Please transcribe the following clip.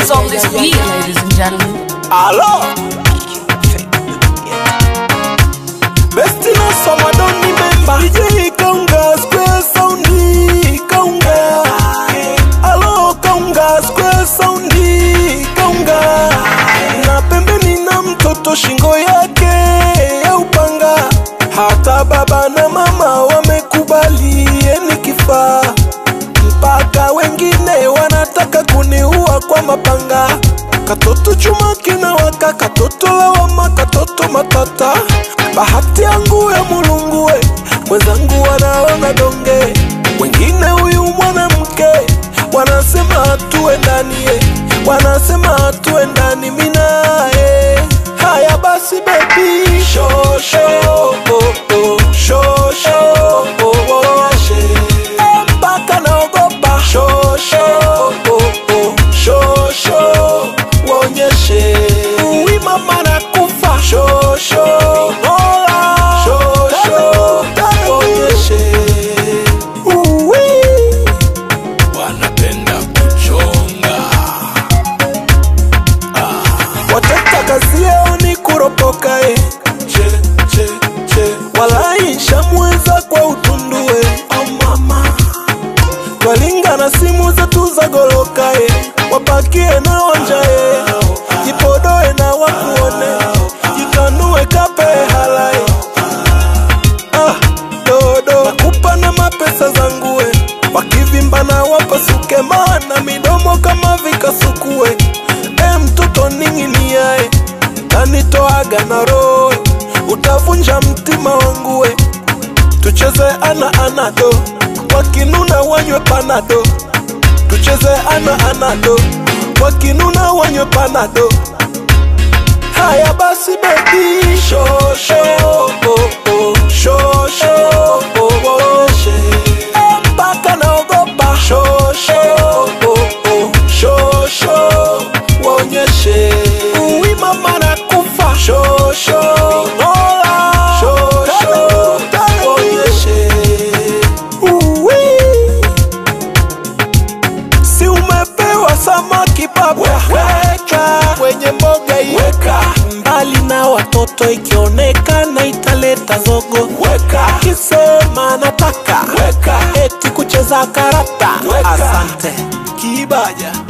Who's on this beat, ladies and gentlemen? Alo Besti na soma don't remember DJ Kaunga Square Soundi Kaunga Alo Kaunga Square Soundi Kaunga Na pembeni na mtoto shingo yake ya upanga Hata baba na mama wamekubali yeni kifaa mpaka wengine wanataka kuniua kwa mapanga katoto chuma kinawaka katoto lawama katoto matata bahati yangu ya mulungue mwenzangu wanaona donge wengine huyu mwanamke wanasema hatuwe ndani eh. wanasema hatuwe ndani minae haya basi bebi shosho oh, oh, shosho oh, oh. mpaka naogopa shosho oh, oh, shosho waonyeshe uwi mama na kufa shosho mola shosho waonyeshe uwi wanapenda kuchonga wateta kazi yao ni kuropoka e che, che, che. walaisha mweza kwa utundue oh mama twalinga na simu zetu za goloka e wapakie na wanja e jipodoe na wakuone jitanue kape hala e ah, dodo nakupa na mapesa zangu e wakivimba na wapasuke maana midomo kama vikasukue e mtoto ning'iniae tanitoaga na roe utavunja mtima wangu we tucheze ana anado wakinuna wanywe panado tucheze ana anado wakinuna wanywe panado haya basi bebi shosho oh, oh, shosho oh, oh. Eh, mpaka naogopa shosho oh, oh, shosho waonyeshe uwi mama na kufa shosho mola shosho waonyeshe uwi si umepewa samaki baba weka kwenye mboga hii weka mbali na watoto ikionekana italeta zogo weka akisema nataka weka eti kucheza karata Weka. asante kibaja